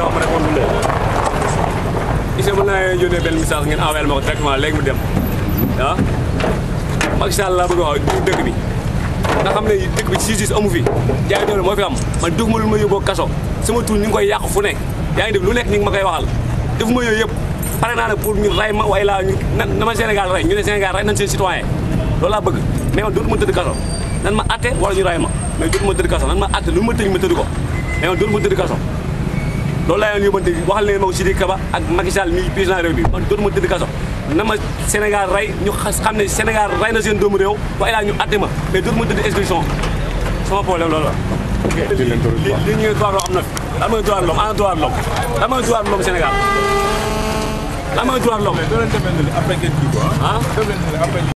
wax ma ne kon du leen gis nga mën naa yónnee benn message ngeen envoyé ma ko directement léegi mu dem ah Macky Sall laa bëgg a wax du dëkk bi nga xam ne dëkk bi justice amu fi jaay doole moo fi am man def ma lu ma yóbboo kaso sama tur ñu ngi koy yàq fu ne yaa ngi def lu nekk ñu ngi ma koy waxal def ma yooyu yëpp pare naa ne pour ñu ray ma waaye laa ñu na ma Sénégal rey ñu ne Sénégal rey nañ seen citoyen loolu laa bëgg mais man dootuma tëdd kaso nan ma atte wala ñu ray ma mais dootuma tëdd kaso nan ma atte lu ma tëj ma tëdd ko mais man dootuma tëdd kaso loolu laa leen yóbbante waxal leen ma ko Sidiki Kaba ak Macky Sall mi président réew bi man dootuma tëdd kaso na ma Sénégal rey ñu xam ne Sénégal rey na seen doomu réew waaye laa ñu atte ma mais dootuma tëdd expulsion sama problème loolu la li li ñu droit loo am na fi lan mooy droit de l'homme ana droit de l'homme lan mooy droit de l'homme Sénégal lan mooy droit de l'homme doo leen demee ne après ngeen kii quoi. ah doo leen ne après